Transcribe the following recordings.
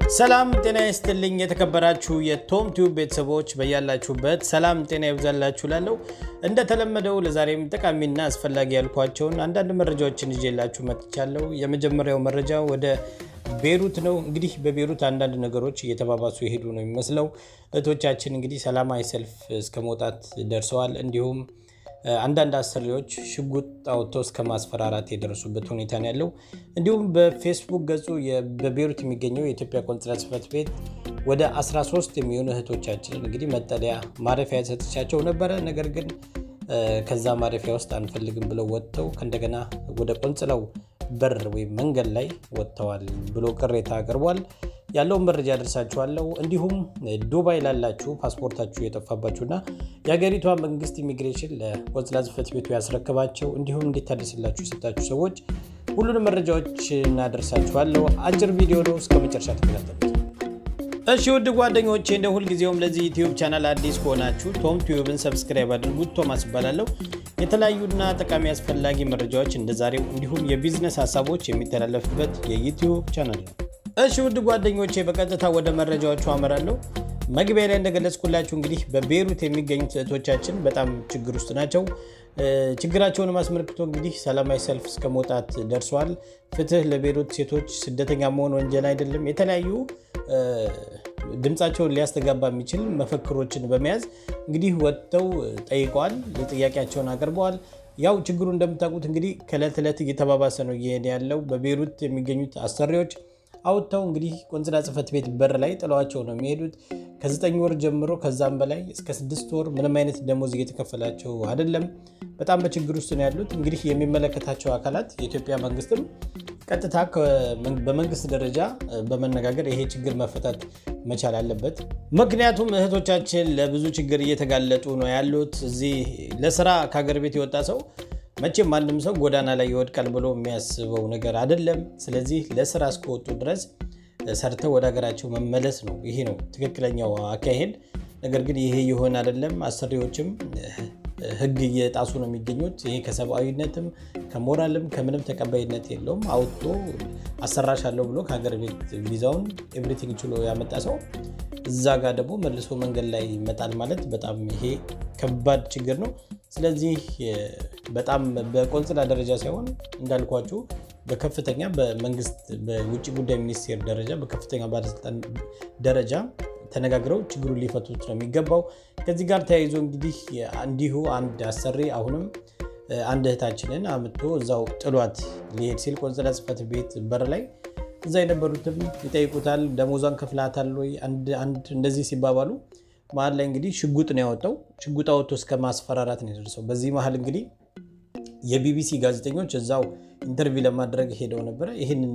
ሰላም ጤና ይስጥልኝ። የተከበራችሁ የቶም ቲዩብ ቤተሰቦች በያላችሁበት ሰላም ጤና ይብዛላችሁ። ላለው እንደተለመደው ለዛሬም ጠቃሚና አስፈላጊ ያልኳቸውን አንዳንድ መረጃዎችን ይዤላችሁ መጥቻለሁ። የመጀመሪያው መረጃ ወደ ቤሩት ነው። እንግዲህ በቤሩት አንዳንድ ነገሮች እየተባባሱ የሄዱ ነው የሚመስለው። እህቶቻችን እንግዲህ ሰላማዊ ሰልፍ እስከ መውጣት ደርሰዋል። እንዲሁም አንዳንድ አሰሪዎች ሽጉጥ አውጥተው እስከ ማስፈራራት የደረሱበት ሁኔታ ነው ያለው። እንዲሁም በፌስቡክ ገጹ በቤሩት የሚገኘው የኢትዮጵያ ቆንስላ ጽሕፈት ቤት ወደ 13 የሚሆኑ እህቶቻችንን እንግዲህ መጠለያ ማረፊያ ሰጥቻቸው ነበረ። ነገር ግን ከዛ ማረፊያ ውስጥ አንፈልግም ብለው ወጥተው ከእንደገና ወደ ቆንስላው በር ወይም መንገድ ላይ ወጥተዋል ብሎ ቅሬታ አቅርቧል። ያለውን መረጃ ያደርሳችኋለሁ። እንዲሁም ዱባይ ላላችሁ ፓስፖርታችሁ የጠፋባችሁና የሀገሪቷ መንግስት ኢሚግሬሽን ለቆንስላ ጽሕፈት ቤቱ ያስረከባቸው እንዲሁም እንዲታደስላችሁ የሰጣችሁ ሰዎች ሁሉንም መረጃዎች እናደርሳችኋለሁ። አጭር ቪዲዮ ነው፣ እስከ መጨረሻ ተከታተሉት። እሺ ውድ ጓደኞቼ እንደ ሁልጊዜውም ለዚህ ዩቲዩብ ቻናል አዲስ ከሆናችሁ ቶም ቲዩብን ሰብስክራይብ አድርጉት። ቶማስ እባላለሁ። የተለያዩና ጠቃሚ አስፈላጊ መረጃዎች እንደ ዛሬው እንዲሁም የቢዝነስ ሀሳቦች የሚተላለፍበት የዩቲዩብ ቻናል ነው። እሺ ውድ ጓደኞቼ በቀጥታ ወደ መረጃዎቹ አመራለሁ። መግቢያ ላይ እንደገለጽኩላችሁ እንግዲህ በቤሩት የሚገኙት እህቶቻችን በጣም ችግር ውስጥ ናቸው። ችግራቸውን አስመልክቶ እንግዲህ ሰላማዊ ሰልፍ እስከ መውጣት ደርሰዋል። ፍትህ ለቤሩት ሴቶች፣ ስደተኛ መሆን ወንጀል አይደለም። የተለያዩ ድምፃቸውን ሊያስተጋባ የሚችል መፈክሮችን በመያዝ እንግዲህ ወጥተው ጠይቀዋል። ጥያቄያቸውን አቅርበዋል። ያው ችግሩ እንደምታውቁት እንግዲህ ከእለት ዕለት እየተባባሰ ነው እየሄደ ያለው። በቤሩት የሚገኙት አሰሪዎች አውጥተው እንግዲህ ቆንስላ ጽሕፈት ቤት በር ላይ ጥለዋቸው ነው የሚሄዱት። ከዘጠኝ ወር ጀምሮ ከዛም በላይ እስከ ስድስት ወር ምንም አይነት ደሞዝ እየተከፈላቸው አይደለም። በጣም በችግር ውስጥ ነው ያሉት። እንግዲህ የሚመለከታቸው አካላት የኢትዮጵያ መንግስትም ቀጥታ በመንግስት ደረጃ በመነጋገር ይሄ ችግር መፈታት መቻል አለበት። ምክንያቱም እህቶቻችን ለብዙ ችግር እየተጋለጡ ነው ያሉት። እዚህ ለስራ ከሀገር ቤት የወጣ ሰው መቼም ማንም ሰው ጎዳና ላይ ይወድቃል ብሎ የሚያስበው ነገር አይደለም። ስለዚህ ለስራ እስከወጡ ድረስ ሰርተው ወደ ሀገራቸው መመለስ ነው። ይሄ ነው ትክክለኛው አካሄድ። ነገር ግን ይሄ ይሆን አይደለም። አሰሪዎችም ሕግ እየጣሱ ነው የሚገኙት። ይሄ ከሰብአዊነትም ከሞራልም ከምንም ተቀባይነት የለውም። አውጥቶ አሰራሻለሁ ብሎ ከሀገር ቤት ቪዛውን ኤቭሪቲንግ ችሎ ያመጣ ሰው እዛ ጋር ደግሞ መልሶ መንገድ ላይ ይመጣል ማለት በጣም ይሄ ከባድ ችግር ነው። ስለዚህ በጣም በቆንስላ ደረጃ ሳይሆን እንዳልኳችሁ በከፍተኛ በመንግስት በውጭ ጉዳይ ሚኒስቴር ደረጃ በከፍተኛ ባለስልጣን ደረጃ ተነጋግረው ችግሩን ሊፈቱት ነው የሚገባው። ከዚህ ጋር ተያይዞ እንግዲህ እንዲሁ አንድ አሰሪ አሁንም አንድ እህታችንን አምጥቶ እዛው ጥሏት ሊሄድ ሲል ቆንስላ ጽሕፈት ቤት በር ላይ እዛ የነበሩትም ይጠይቁታል። ደሞዟን ከፍላታል ወይ አንድ እንደዚህ ሲባባሉ መሀል ላይ እንግዲህ ሽጉጥ ነው ያወጣው። ሽጉጥ አወጥቶ እስከ ማስፈራራት ነው የደረሰው። በዚህ መሀል እንግዲህ የቢቢሲ ጋዜጠኞች እዛው ኢንተርቪው ለማድረግ ሄደው ነበረ። ይህንን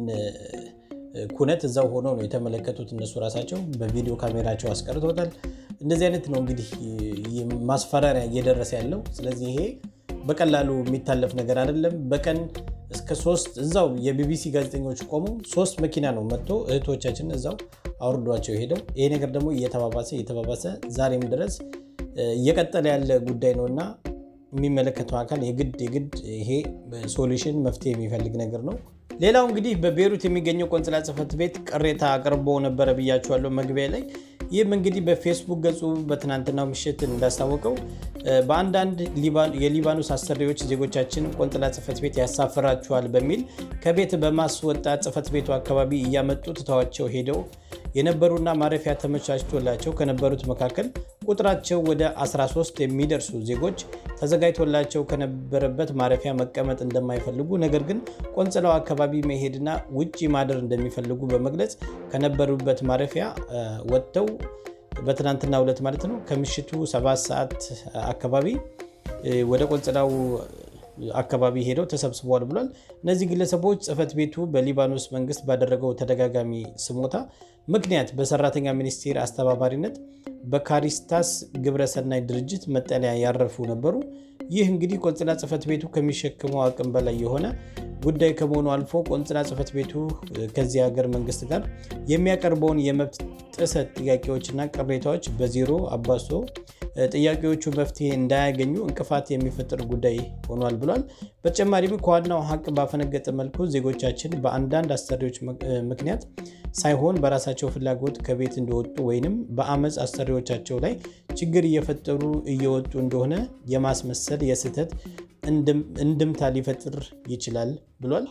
ኩነት እዛው ሆኖ ነው የተመለከቱት። እነሱ ራሳቸው በቪዲዮ ካሜራቸው አስቀርቶታል። እንደዚህ አይነት ነው እንግዲህ ማስፈራሪያ እየደረሰ ያለው። ስለዚህ ይሄ በቀላሉ የሚታለፍ ነገር አይደለም። በቀን እስከ ሶስት እዛው የቢቢሲ ጋዜጠኞች ቆሙ ሶስት መኪና ነው መጥቶ እህቶቻችን እዛው አውርዷቸው ሄደው ይሄ ነገር ደግሞ እየተባባሰ እየተባባሰ ዛሬም ድረስ እየቀጠለ ያለ ጉዳይ ነው እና የሚመለከተው አካል የግድ የግድ ይሄ ሶሉሽን መፍትሄ የሚፈልግ ነገር ነው። ሌላው እንግዲህ በቤሩት የሚገኘው ቆንስላ ጽሕፈት ቤት ቅሬታ አቅርቦ ነበረ ብያችኋለሁ መግቢያ ላይ። ይህም እንግዲህ በፌስቡክ ገጹ በትናንትናው ምሽት እንዳስታወቀው በአንዳንድ የሊባኖስ አሰሪዎች ዜጎቻችን ቆንስላ ጽሕፈት ቤት ያሳፍራችኋል በሚል ከቤት በማስወጣት ጽሕፈት ቤቱ አካባቢ እያመጡ ትተዋቸው ሄደው የነበሩና ማረፊያ ተመቻችቶላቸው ከነበሩት መካከል ቁጥራቸው ወደ 13 የሚደርሱ ዜጎች ተዘጋጅቶላቸው ከነበረበት ማረፊያ መቀመጥ እንደማይፈልጉ ነገር ግን ቆንስላው አካባቢ መሄድና ውጭ ማደር እንደሚፈልጉ በመግለጽ ከነበሩበት ማረፊያ ወጥተው በትናንትና ዕለት ማለት ነው ከምሽቱ ሰባት ሰዓት አካባቢ ወደ ቆንስላው አካባቢ ሄደው ተሰብስበዋል ብሏል። እነዚህ ግለሰቦች ጽሕፈት ቤቱ በሊባኖስ መንግስት ባደረገው ተደጋጋሚ ስሞታ ምክንያት በሰራተኛ ሚኒስቴር አስተባባሪነት በካሪስታስ ግብረሰናይ ድርጅት መጠለያ ያረፉ ነበሩ። ይህ እንግዲህ ቆንስላ ጽሕፈት ቤቱ ከሚሸክመው አቅም በላይ የሆነ ጉዳይ ከመሆኑ አልፎ ቆንስላ ጽሕፈት ቤቱ ከዚህ ሀገር መንግስት ጋር የሚያቀርበውን የመብት ጥሰት ጥያቄዎችና ቅሬታዎች በዜሮ አባሶ ጥያቄዎቹ መፍትሄ እንዳያገኙ እንቅፋት የሚፈጥር ጉዳይ ሆኗል ብሏል። በተጨማሪም ከዋናው ሀቅ ባፈነገጠ መልኩ ዜጎቻችን በአንዳንድ አሰሪዎች ምክንያት ሳይሆን በራሳቸው ፍላጎት ከቤት እንደወጡ ወይንም በአመፅ አሰሪዎቻቸው ላይ ችግር እየፈጠሩ እየወጡ እንደሆነ የማስመሰል የስህተት እንድምታ ሊፈጥር ይችላል ብሏል።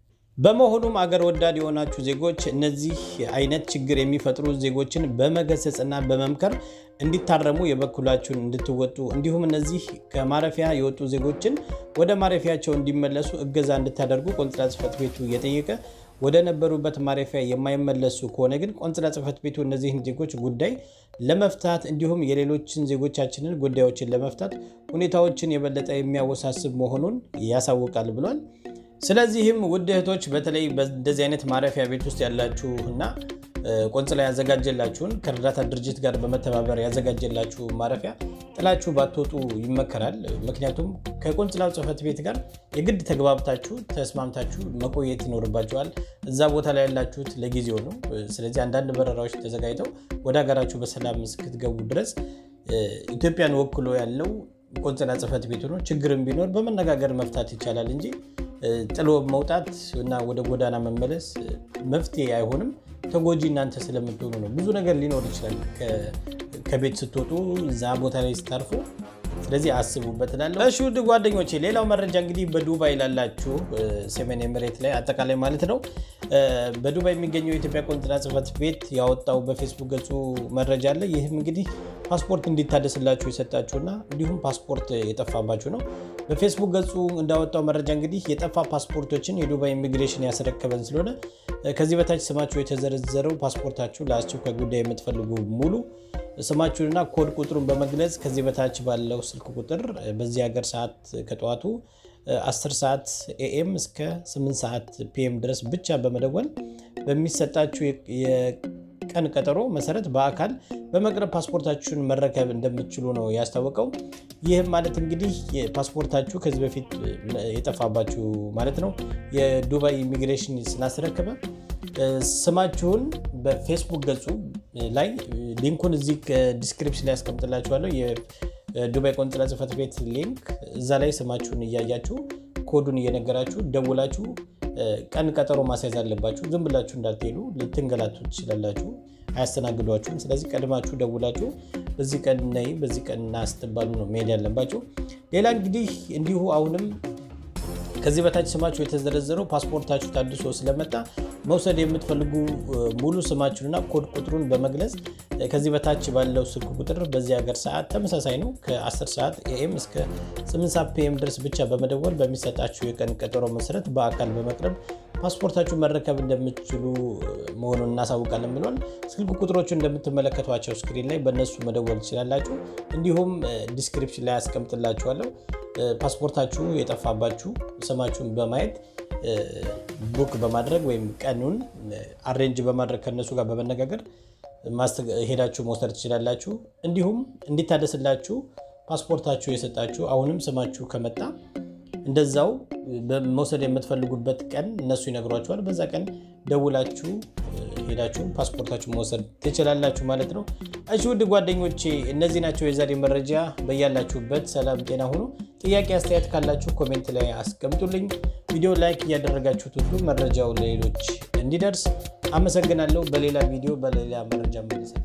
በመሆኑም አገር ወዳድ የሆናችሁ ዜጎች እነዚህ አይነት ችግር የሚፈጥሩ ዜጎችን በመገሰጽና በመምከር እንዲታረሙ የበኩላችሁን እንድትወጡ እንዲሁም እነዚህ ከማረፊያ የወጡ ዜጎችን ወደ ማረፊያቸው እንዲመለሱ እገዛ እንድታደርጉ ቆንስላ ጽሕፈት ቤቱ እየጠየቀ ወደ ነበሩበት ማረፊያ የማይመለሱ ከሆነ ግን ቆንስላ ጽሕፈት ቤቱ እነዚህን ዜጎች ጉዳይ ለመፍታት እንዲሁም የሌሎችን ዜጎቻችንን ጉዳዮችን ለመፍታት ሁኔታዎችን የበለጠ የሚያወሳስብ መሆኑን ያሳውቃል ብሏል። ስለዚህም ውድ እህቶች በተለይ በእንደዚህ አይነት ማረፊያ ቤት ውስጥ ያላችሁ እና ቆንስላ ያዘጋጀላችሁን ከእርዳታ ድርጅት ጋር በመተባበር ያዘጋጀላችሁ ማረፊያ ጥላችሁ ባትወጡ ይመከራል። ምክንያቱም ከቆንስላው ጽሕፈት ቤት ጋር የግድ ተግባብታችሁ ተስማምታችሁ መቆየት ይኖርባችኋል። እዛ ቦታ ላይ ያላችሁት ለጊዜው ነው። ስለዚህ አንዳንድ በረራዎች ተዘጋጅተው ወደ ሀገራችሁ በሰላም እስክትገቡ ድረስ ኢትዮጵያን ወክሎ ያለው ቆንስላ ጽሕፈት ቤቱ ነው። ችግርም ቢኖር በመነጋገር መፍታት ይቻላል እንጂ ጥሎ መውጣት እና ወደ ጎዳና መመለስ መፍትሄ አይሆንም። ተጎጂ እናንተ ስለምትሆኑ ነው። ብዙ ነገር ሊኖር ይችላል ከቤት ስትወጡ እዛ ቦታ ላይ ስታርፉ። ስለዚህ አስቡበት እላለሁ። እሺ ውድ ጓደኞቼ፣ ሌላው መረጃ እንግዲህ በዱባይ ላላችሁ ሰሜን ኤምሬት ላይ አጠቃላይ ማለት ነው በዱባይ የሚገኘው የኢትዮጵያ ቆንስላ ጽሕፈት ቤት ያወጣው በፌስቡክ ገጹ መረጃ አለ። ይህም እንግዲህ ፓስፖርት እንዲታደስላችሁ የሰጣችሁና እንዲሁም ፓስፖርት የጠፋባችሁ ነው። በፌስቡክ ገጹ እንዳወጣው መረጃ እንግዲህ የጠፋ ፓስፖርቶችን የዱባይ ኢሚግሬሽን ያስረከበን ስለሆነ ከዚህ በታች ስማችሁ የተዘረዘረው ፓስፖርታችሁ ለአስቸኳይ ጉዳይ የምትፈልጉ ሙሉ ስማችሁንና ኮድ ቁጥሩን በመግለጽ ከዚህ በታች ባለው ስልክ ቁጥር በዚህ ሀገር ሰዓት ከጠዋቱ 10 ሰዓት ኤኤም እስከ 8 ሰዓት ፒኤም ድረስ ብቻ በመደወል በሚሰጣችሁ የቀን ቀጠሮ መሰረት በአካል በመቅረብ ፓስፖርታችሁን መረከብ እንደምትችሉ ነው ያስታወቀው። ይህም ማለት እንግዲህ ፓስፖርታችሁ ከዚህ በፊት የጠፋባችሁ ማለት ነው የዱባይ ኢሚግሬሽን ስላስረከበ ስማችሁን በፌስቡክ ገጹ ላይ ሊንኩን እዚህ ዲስክሪፕሽን ላይ ያስቀምጥላችኋለሁ። የዱባይ ቆንስላ ጽሕፈት ቤት ሊንክ እዛ ላይ ስማችሁን እያያችሁ ኮዱን እየነገራችሁ ደውላችሁ ቀን ቀጠሮ ማስያዝ አለባችሁ። ዝም ብላችሁ እንዳትሄዱ፣ ልትንገላቱ ትችላላችሁ። አያስተናግዷችሁም። ስለዚህ ቀድማችሁ ደውላችሁ በዚህ ቀን ነይ፣ በዚህ ቀን ና ስትባሉ ነው መሄድ ያለባችሁ። ሌላ እንግዲህ እንዲሁ አሁንም ከዚህ በታች ስማችሁ የተዘረዘረው ፓስፖርታችሁ ታድሶ ስለመጣ መውሰድ የምትፈልጉ ሙሉ ስማችሁንና ኮድ ቁጥሩን በመግለጽ ከዚህ በታች ባለው ስልክ ቁጥር በዚህ ሀገር ሰዓት ተመሳሳይ ነው ከ10 ሰዓት ኤኤም እስከ 8 ሰዓት ፒኤም ድረስ ብቻ በመደወል በሚሰጣችሁ የቀን ቀጠሮ መሰረት በአካል በመቅረብ ፓስፖርታችሁ መረከብ እንደምትችሉ መሆኑን እናሳውቃለን ብሏል። ስልክ ቁጥሮቹ እንደምትመለከቷቸው ስክሪን ላይ በእነሱ መደወል ትችላላችሁ። እንዲሁም ዲስክሪፕሽን ላይ ያስቀምጥላችኋለሁ። ፓስፖርታችሁ የጠፋባችሁ ስማችሁን በማየት ቡክ በማድረግ ወይም ቀኑን አሬንጅ በማድረግ ከነሱ ጋር በመነጋገር ሄዳችሁ መውሰድ ትችላላችሁ። እንዲሁም እንዲታደስላችሁ ፓስፖርታችሁ የሰጣችሁ አሁንም ስማችሁ ከመጣ እንደዛው መውሰድ የምትፈልጉበት ቀን እነሱ ይነግሯችኋል። በዛ ቀን ደውላችሁ ሄዳችሁ ፓስፖርታችሁ መውሰድ ትችላላችሁ ማለት ነው። እሺ ውድ ጓደኞቼ እነዚህ ናቸው የዛሬ መረጃ። በያላችሁበት ሰላም ጤና ሁኑ። ጥያቄ አስተያየት ካላችሁ ኮሜንት ላይ አስቀምጡልኝ። ቪዲዮ ላይክ እያደረጋችሁት ሁሉ መረጃው ለሌሎች እንዲደርስ አመሰግናለሁ። በሌላ ቪዲዮ በሌላ መረጃ መልሰ